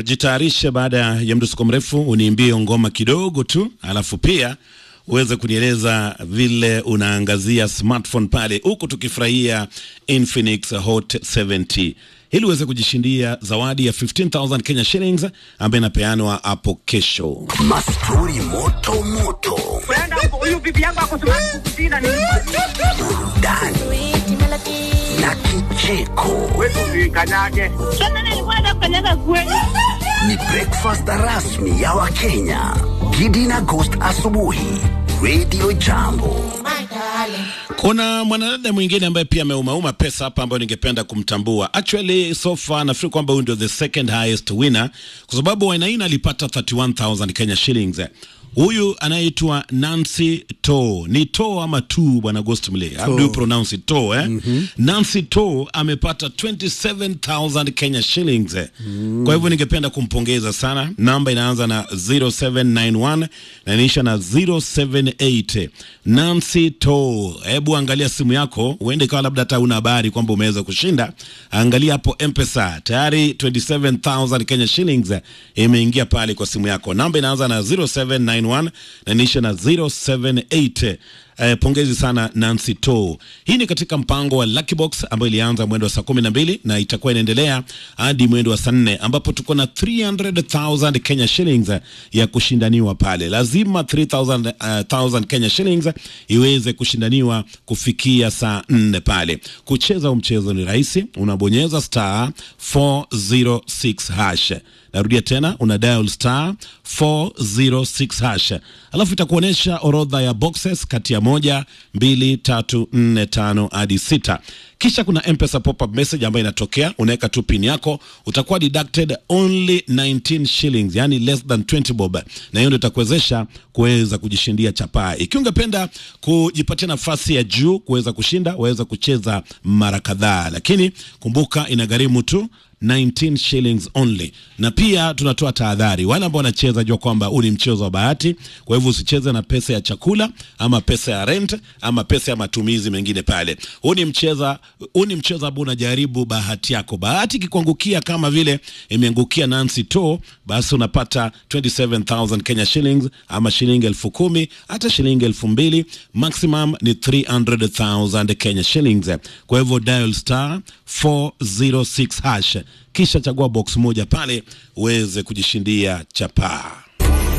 jitayarishe baada ya mdusuko mrefu uniimbie ngoma kidogo tu, alafu pia uweze kunieleza vile unaangazia smartphone pale huku tukifurahia Infinix Hot 70 ili uweze kujishindia zawadi ya 15000 Kenya shillings ambayo inapeanwa hapo kesho. Mastori moto moto, huyu bibi yangu ako smart kukushinda ni burudani na kicheko. wetu kanyage. Sasa nilikuwa nakanyaga kweli. Ni breakfast rasmi ya Wakenya. Gidi na Ghost asubuhi, Radio Jambo. Kuna mwanadada mwingine ambaye pia ameumauma pesa hapa ambayo ningependa kumtambua. Actually so far nafikiri kwamba huyu ndio the second highest winner kwa sababu Wainaina alipata 31000 Kenya shillings. Huyu anayeitwa Nancy To. Ni To ama tu bwana Ghost Mle? How do you pronounce it? To eh? Nancy To amepata 27000 Kenya shillings. Kwa hivyo ningependa kumpongeza sana. Namba inaanza na 0791 na inaisha na 078. Nancy To, hebu angalia simu yako, uende ikawa labda hata una habari kwamba umeweza kushinda. Angalia hapo M-Pesa, tayari 27000 Kenya shillings imeingia pale kwa simu yako. Namba inaanza na 0791 na inaisha na 078. Eh, pongezi sana Nancy To. Hii ni katika mpango wa Lucky Box ambayo ilianza mwendo wa saa kumi na mbili na itakuwa inaendelea hadi mwendo wa saa nne ambapo tuko na 300,000 Kenya shillings ya kushindaniwa pale. Lazima 3,000 Kenya shillings iweze kushindaniwa kufikia saa nne pale. Kucheza huu mchezo ni rahisi, unabonyeza star 406 hash Narudia tena, una dial star 406 hash, alafu itakuonyesha orodha ya boxes kati ya moja, mbili, tatu, nne, tano hadi sita. Kisha kuna M-Pesa pop-up message ambayo inatokea, unaweka tu pin yako, utakuwa deducted only 19 shillings, yani less than 20 bob, na hiyo ndio itakuwezesha kuweza kujishindia chapaa. Ikiwa ungependa kujipatia nafasi ya juu kuweza kushinda, waweza kucheza mara kadhaa, lakini kumbuka inagharimu tu 19 shillings only. Na pia tunatoa tahadhari wale ambao wanacheza, jua kwamba huu ni mchezo wa bahati. Kwa hivyo usicheze na pesa ya chakula ama pesa ya rent ama pesa ya matumizi mengine pale. Huu ni mchezo, huu ni mchezo ambao unajaribu bahati yako. Bahati ikikuangukia kama vile imeangukia Nancy To, basi unapata 27000 Kenya shillings ama shilingi elfu kumi hata shilingi elfu mbili maximum ni 300000 Kenya shillings. Kwa hivyo dial star 406 hash kisha chagua box moja pale uweze kujishindia chapaa.